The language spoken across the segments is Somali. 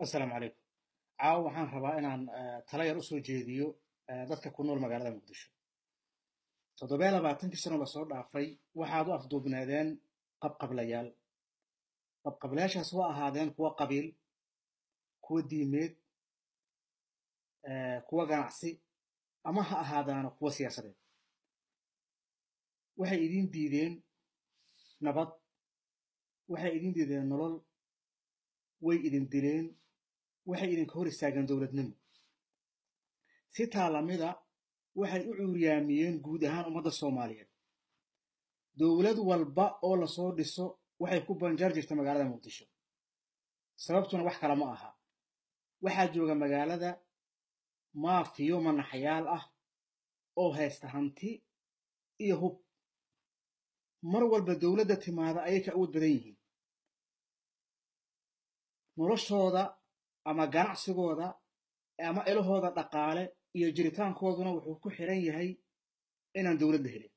assalaamu calaykum caawa waxaan rabaa inaan tala yar usoo jeediyo dadka ku nool magaalada muqdisho toddobiya labaatankii sano lasoo dhaafay waxaad u afduubnaadeen qabqablayaal qabqablayaashaas waa ahaadeen kuwa qabiil kuwa diimeed kuwa ganacsi ama ha ahaadaano kuwa siyaasadeed waxay idin diideen nabad waxay idin diideen nolol way idin dileen waxay idinka hor istaageen dowladnimo si taa lamida waxay u cuuriyaamiyeen guud ahaan ummadda soomaaliyeed dowlad walba oo lasoo dhiso waxay ku banjar jirta magaalada muqdisho sababtuna wax kale ma aha waxaa jooga magaalada maafiyo manaxyaal ah oo haysta hanti iyo hub mar walba dowladda timaada ayay ka awood badan yihiin noloshooda ama ganacsigooda ama elahooda dhaqaale iyo jiritaankooduna wuxuu ku xiran yahay inaan dowladda helin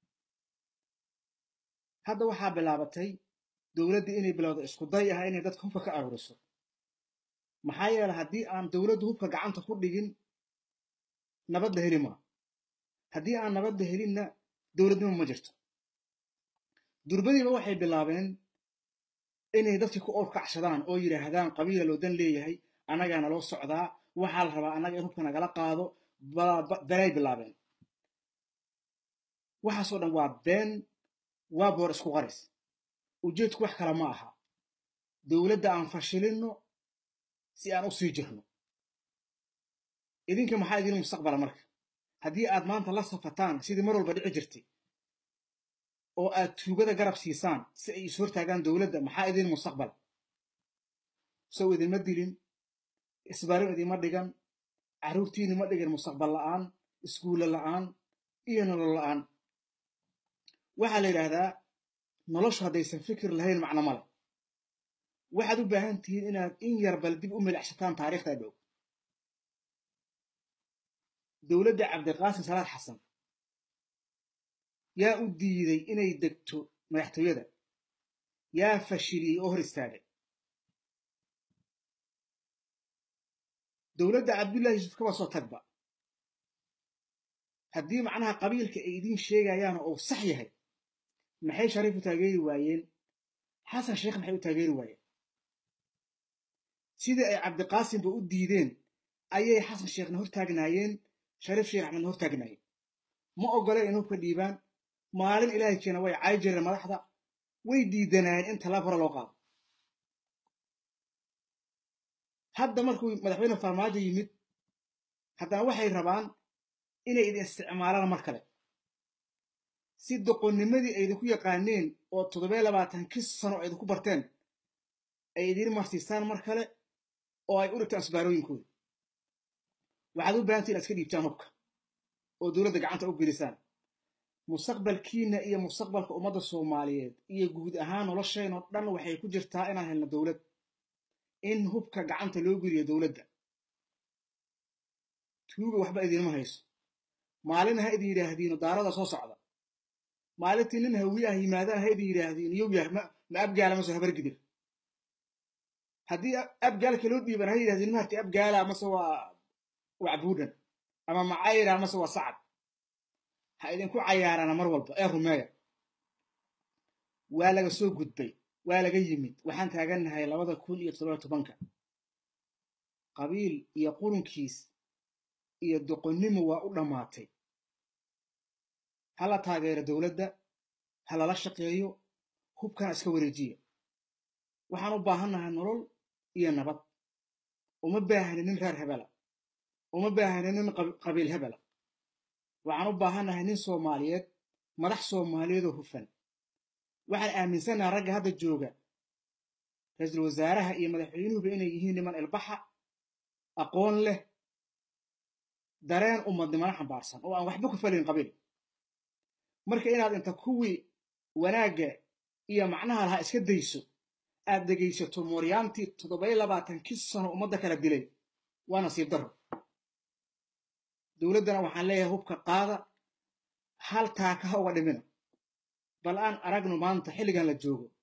hadda waxaa bilaabatay dowladdii inay bilowda isku day ah inay dadka hubka ka aruuriso maxaa yeele haddii aan dowladdu hubka gacanta ku dhigin nabadda heli maa haddii aan nabadda helinna dowladnimo ma jirto durbadiiba waxay bilaabeen inay dadkii ku orkacsadaan oo yidhaahdaan qabiila loo dan leeyahay annagaa naloo socdaa waxaa la rabaa annaga in hubka nagala qaado belay bilaabeen waxaasoo dhan waa been waa boor isku qaris ujeedku wax kale ma aha dowladda aan fashilinno si aan u sii jirno idinka maxaa idin mustaqbala marka haddii aad maanta la safataan sidii mar walba dhici jirtay oo aad tuugada garab siisaan si ay is hortaagaan dowladda maxaa idin mustaqbal sow idinma dilin isbaarin idinma dhigan carruurtiini ma dhigin mustaqbal la'aan iskuulle la'aan iyo nolol la'aan waxaa la yidhaahdaa noloshu haddaysan fikir lahayn macno male waxaad u baahan tihiin inaad in yar bal dib u milixsataan taariikhda dhow dowladda cabdiqaasim salaad xasan yaa u diiday inay degto madaxtooyada yaa fashiliyey oo hor istaagay dowladda cabdullahi yuusuf kaba soo tagba haddii macnaha qabiilka ay idiin sheegayaan oo sax yahay maxay shariif u taageeri waayeen xasan sheekh maxay u taageeri waayeen sidii ay cabdiqaasimba u diideen ayay xasan sheekhna hor taagnaayeen shariif sheekh axmedna hor taagnaayeen ma ogoleen in hubka dhiibaan maalin ilaahay keena way cay jireen madaxda way diidanaayeen in tallaab hore loo qaado hadda markuu madaxweyne farmaajo yimid haddana waxay rabaan inay idin isticmaalaan mar kale si doqonnimadii ay idinku yaqaaneen oo toddobiya labaatankii sano ay idinku barteen ay idiin marsiisaan mar kale oo ay u dhigtaan isbaarooyinkooda waxaad u baahantay inaad iska dhiibtaan hubka oo dowladda gacanta u gelisaan mustaqbalkiina iyo mustaqbalka ummadda soomaaliyeed iyo guud ahaan nolosheenoo dhan waxay ku jirtaa inaan helno dowlad in hubka gacanta loo geliyo dowladda tuuga waxba idinma hayso maalin ha idin yidhaahdiino daarada soo socda maalintii nin hawi ah yimaadaan ha idin yidhaahdiin yow yahay ma abgaala mase habargidir haddii abgaalka loo dhiiban ha yidhahdiin maharti abgaala mase waa wacbuudhan ama macayra mase waa sacad ha idinku cayaarana mar walba ee rumeeya waa laga soo gudbay waa laga yimid waxaan taagannahay labada kun iyo toddoba tobanka qabiil iyo qurunkiis iyo doqonnimo waa u dhammaatay ha la taageero dowladda ha lala shaqeeyo hubkana iska wareejiya waxaan u baahannahay nolol iyo nabad uma baahni nin reer hebela uma baahni nin qabiil hebela waxaan u baahannahay nin soomaaliyeed madax soomaaliyeedoo hufan waxaan aaminsannaha ragga hadda jooga ra-iisul wasaaraha iyo madaxweynuhuba inay yihiin niman ilbaxa aqoon leh dareen ummadnimana xambaarsan oo aan waxba ku falin qabiil marka inaad inta kuwii wanaagga iyo macnaha lahaa iska dayso aad dhegaysato mooryaantii toddobiya labaatankii sano ummadda kala dilay waa nasiib darro dowladdana waxaan leeyahay hubka qaada hal taaka ha uga dhimina bal aan aragno maanta xilligan la joogo